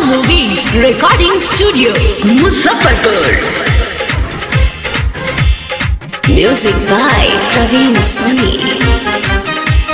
Movies Recording Studio Muzaffarpur Music by Praveen Soni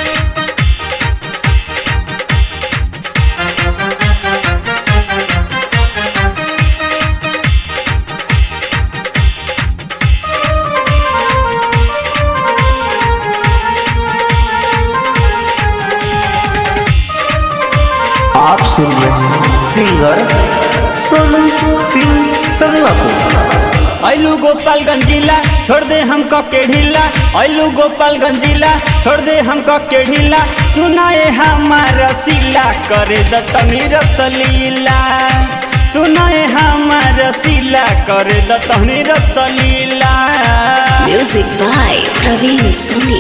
आप सुन रहे हैं सिंगर सोनू सिंह संगला को ऐलू गोपालगंज जिला छोड़ दे हमको के ढीला ऐलू गोपालगंज जिला छोड़ दे हमको के ढीला सुनाए हमारा सिला करे दतनी रसलीला सुनाए हमारा सिला करे दतनी रसलीला Music by Praveen Soni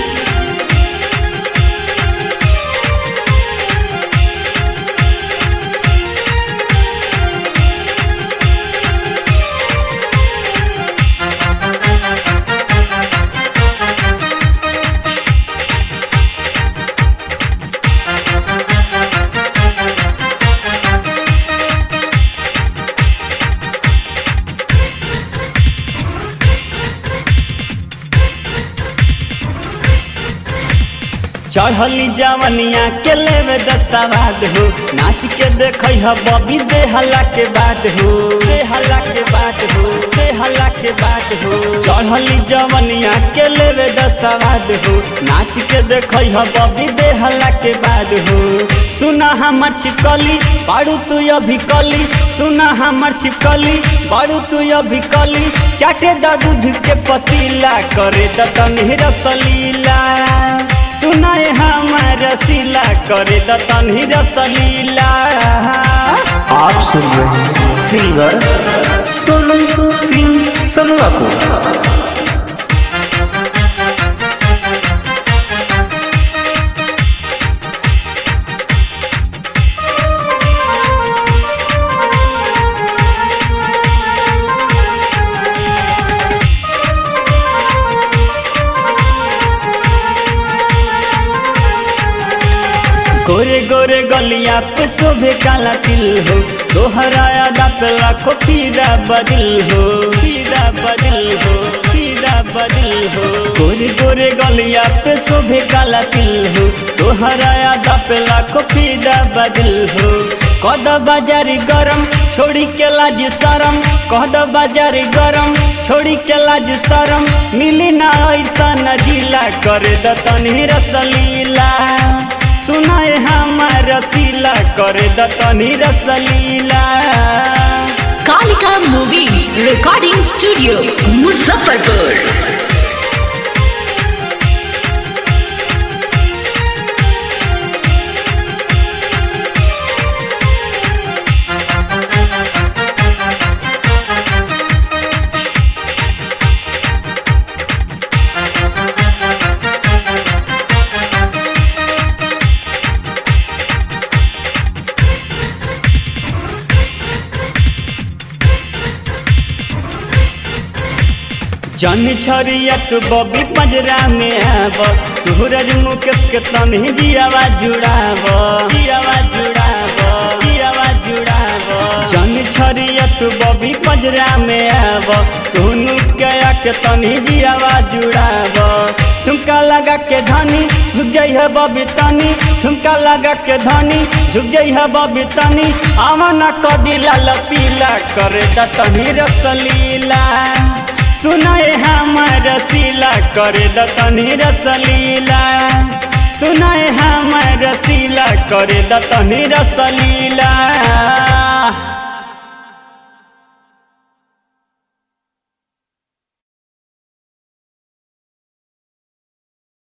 चढ़ली जवनिया के लेवे दसवाद हो नाच के देख बबी देहला के बाद हो देहला के बाद हो देहला के बाद हो चढ़ली जवनिया के लेवे दसवाद हो नाच के देख बबी देहला के बाद हो सुना हमर छिपकली बारू तू अभी कली सुना हमर छिपकली बारू तू अभी कली चाटे दा दूध के पतीला करे दतनी रसलीला सुनाए हमार रसीला करे दतनी रसलीला आप सुन रहे हैं सिंगर सोनू सिंह संगला को गोरे गोरे गलिया पे शोभे काला तिल हो दोहराया पे लाखो पीरा बदिल हो पीरा बदिल हो पीरा बदिल हो गोरे गोरे गलिया पे शोभे काला तिल हो दोहराया पे लाखो पीरा बदिल हो कद बाजारी गरम छोड़ी के लाज शरम कद बाजारी गरम छोड़ी के लाज शरम मिली ना ऐसा नजीला करे दतनी रसलीला सुनाए हमार रसीला करे दतनी रसलीला Kalika Movies Recording Studio Muzaffarpur जन छरियत बबी पंजरा में आब सूरज मुकेश के तनी जियावा जुड़ाब जियावा जुड़ाब जियावा जुड़ाब जन छरियत बबी पंजरा में आब सोनू के के तनी जियावा जुड़ाब ठुमका लगा के धनी झुक जाइ है बबी तनी ठुमका लगा के धनी झुक जाइ है बबी तनी आवा कदी लाल पीला करे दतनी रसलीला सुनाए हमार रसीला करे दतनी रसलीला सुनाए हमार रसीला करे दतनी रसलीला